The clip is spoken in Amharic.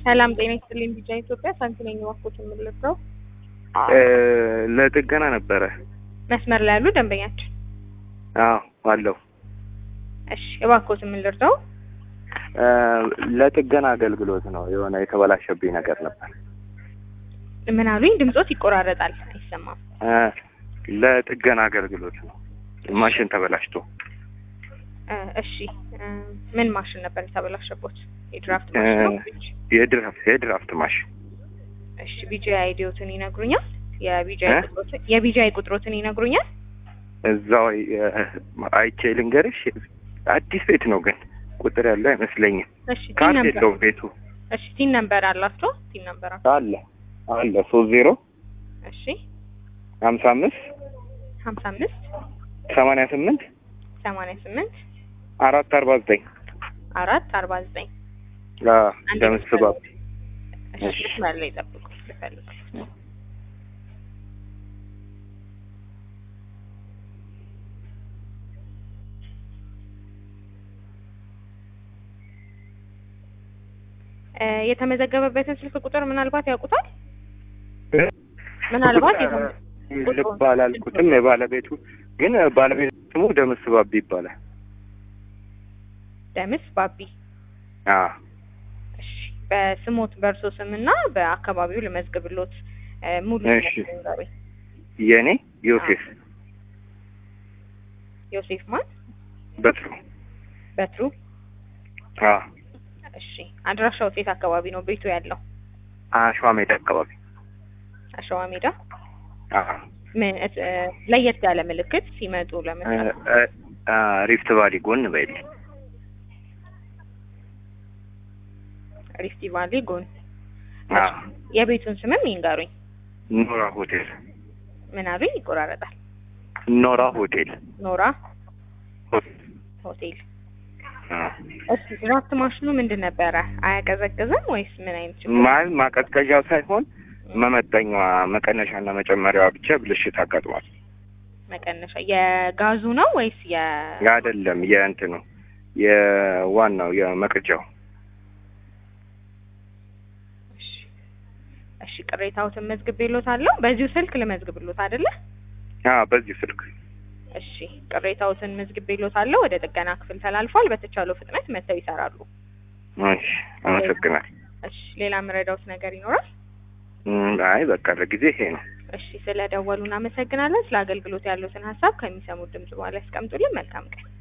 ሰላም ጤና ይስጥልኝ። ቢጫ ኢትዮጵያ ሳንቲ ነኝ። እባክዎት የምልለው ለጥገና ነበረ። መስመር ላይ ያሉ ደንበኛችን። አዎ አለው። እሺ እባክዎት የምልለው ለጥገና አገልግሎት ነው። የሆነ የተበላሸብኝ ነገር ነበር። ምን አሉኝ? ድምጾት ይቆራረጣል፣ አይሰማም። እ ለጥገና አገልግሎት ነው። ማሽን ተበላሽቶ እ እሺ እ ምን ማሽን ነበር የተበላሸቦት? የድራፍት ማሽን ነው? የድራፍት የድራፍት ማሽን እሺ ቢጂ አይዲዎትን ይነግሩኛል? የቢጂ እ? ቁጥሮትን የቢጂ ቁጥሮትን ይነግሩኛል? እዛው የ- አይቼ ልንገርሽ። አዲስ ቤት ነው ግን ቁጥር ያለው አይመስለኝም። እሺ ቲን ካርድ ነምበር የለውም ቤቱ። እሺ ቲን ነምበር አላቸው? ቲን ነምበር አለ አለ ሶስት ዜሮ እሺ ሀምሳ አምስት ሀምሳ አምስት ሰማንያ ስምንት ሰማንያ ስምንት አራት አርባ ዘጠኝ አራት አርባ ዘጠኝ አንድ ደምስ ባብ እሺ እሺ። መስመር ላይ ጠብቁ ልፈልግ እ የተመዘገበበትን ስልክ ቁጥር ምናልባት ያውቁታል? ምናልባት የተመ- ልብ አላልኩትም። የባለቤቱ ግን ባለቤቱ ስሙ ደምስ ባብ ይባላል። ደምስ ባቢ አዎ እሺ በስሞት በእርሶ ስምና በአካባቢው ልመዝግብሎት እ ሙሉ እሺ። ስሞት ንገሩኝ። የኔ ዮሴፍ ዮሴፍ ማን በትሩ በትሩ አዎ እሺ አድራሻው ሴት አካባቢ ነው ቤቱ ያለው አሸዋ ሜዳ አካባቢ አሸዋ ሜዳ አዎ ምን እ እ ለየት ያለ ምልክት ሲመጡ እ- ለመስራት እ- አ ሪፍት ቫሊ ጎን በይል ሪፍቲ ቫሊ ጎን አዎ የቤቱን ስምም ይንገሩኝ ኖራ ሆቴል ምን አሉኝ ይቆራረጣል ኖራ ሆቴል ኖራ ሆቴል ሆቴል አዎ። እሺ ድራፍት ማሽኑ ምንድን ነበረ አያቀዘቅዝም ወይስ ምን አይነት ችግር ማል ማቀዝቀዣው ሳይሆን መመጠኛዋ መቀነሻና መጨመሪያዋ ብቻ ብልሽት አጋጥሟል። መቀነሻ የጋዙ ነው ወይስ የ አይደለም የእንትኑ የዋናው የመቅጃው እሺ እሺ ቅሬታዎትን መዝግቤሎታለሁ በዚሁ ስልክ ልመዝግብሎት አይደለ አዎ በዚህ ስልክ እሺ ቅሬታዎትን መዝግቤሎታለሁ ወደ ጥገና ክፍል ተላልፏል በተቻለው ፍጥነት መጥተው ይሰራሉ እሺ አመሰግናል። እሺ ሌላ የምረዳውት ነገር ይኖራል እም፣ አይ በቃ ለጊዜ ይሄ ነው። እሺ ስለ ደወሉ እናመሰግናለን ስለ አገልግሎት ያሉትን ሀሳብ ከሚሰሙት ድምጽ በኋላ ያስቀምጡልን መልካም ቀን